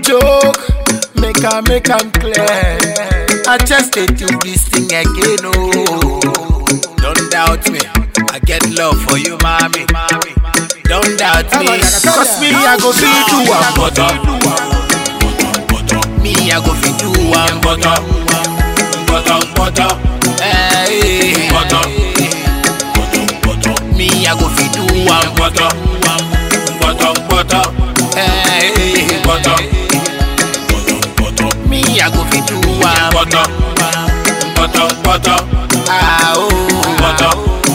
joke, make I make am clear. I just dey do this thing again, oh. Don't doubt me, I get love for you, mommy. Don't doubt me, cause me I go fit do am butter. Me I go fit do am butter, butter, butter. Hey, butter. Me I go fit do am butter, butter, butter. Hey, butter. Me I go fit do am butter, butter, butter. Ah oh, butter.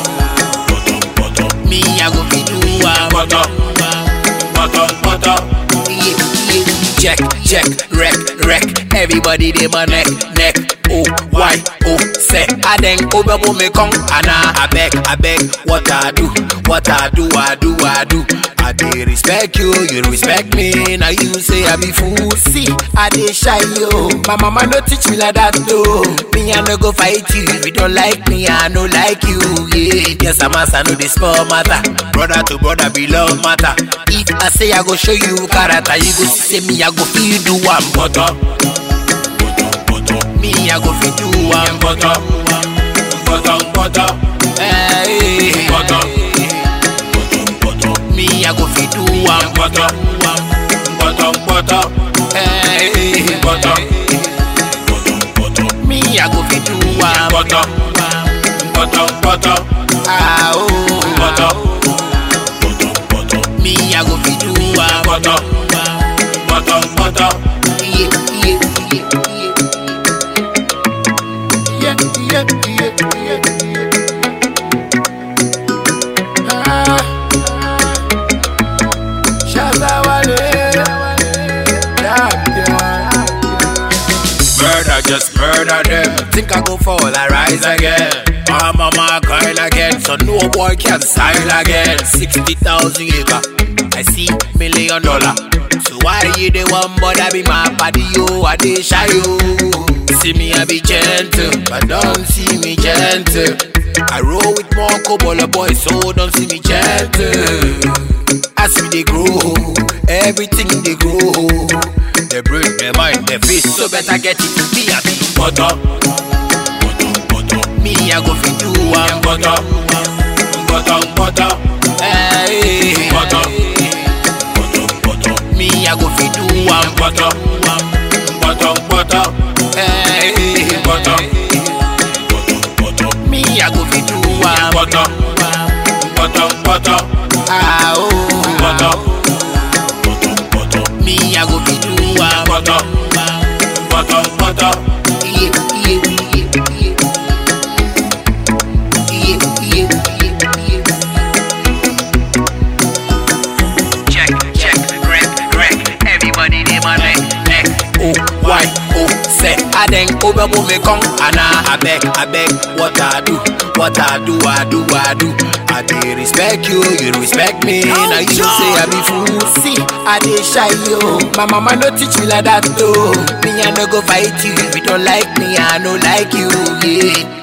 Me I go fit do am butter, butter, butter. Yeah, yeah. Check, check, wreck, wreck. Everybody dey my neck, neck. Oh, why, oh, say. I then over me come, and I beg, I beg. What I do, what I do, I do, I do. I dey respect you, you respect me. Now you say I be fool. See, I dey shy yo. My mama no teach me like that though. Me I no go fight you if you don't like me. I no like you. Yeah, yes I'm as I know the small matter. Brother to brother be love matter. If I say I go show you character, you go see say me I go feel do one butter. Me I go feel do one butter, butter, butter. Hey, butter. Me I go feel do one butter, butter, butter. Hey, butter. Me I go feel do one butter, butter, butter. Ah oh, butter. Me I go feel do one butter, butter, butter. Yeah, yeah, yeah, yeah. Yeah, yeah, yeah, yeah. Ah. Shazawale. Yeah, yeah. Murder, just murder them. Think I go fall, I rise again. My mama crying again, so no boy can style again. 60,000 acre, I see million dollar. So why you the one but I be my body, yo, I dey shy, yo. See me, I be gentle, but don't see me gentle. I roll with more cobble boys, so don't see me gentle. As we dey grow, everything dey grow. They brain, their mind, their face, so better get it to be a big butter. Me, I go fit do one butter, butter, butter. Hey, butter. Me, I go fit do one butter, butter, butter. Hey, butter. Me, I go fit do one butter, butter, butter. Ah oh, butter. Me, I go fit do one butter, butter, butter. Yeah, yeah, yeah, yeah. Yeah, yeah, yeah, yeah. Check, check, wreck, wreck. Everybody dey my neck, neck. Oh, why, oh, say. I then over me come, and I beg, I beg. What I do, what I do, I do, I do. I dey respect you, you respect me. Now you say I be fool. See, I dey shy yo. My mama no teach me like that though. Me I no go fight you if you don't like me. I no like you. Yeah.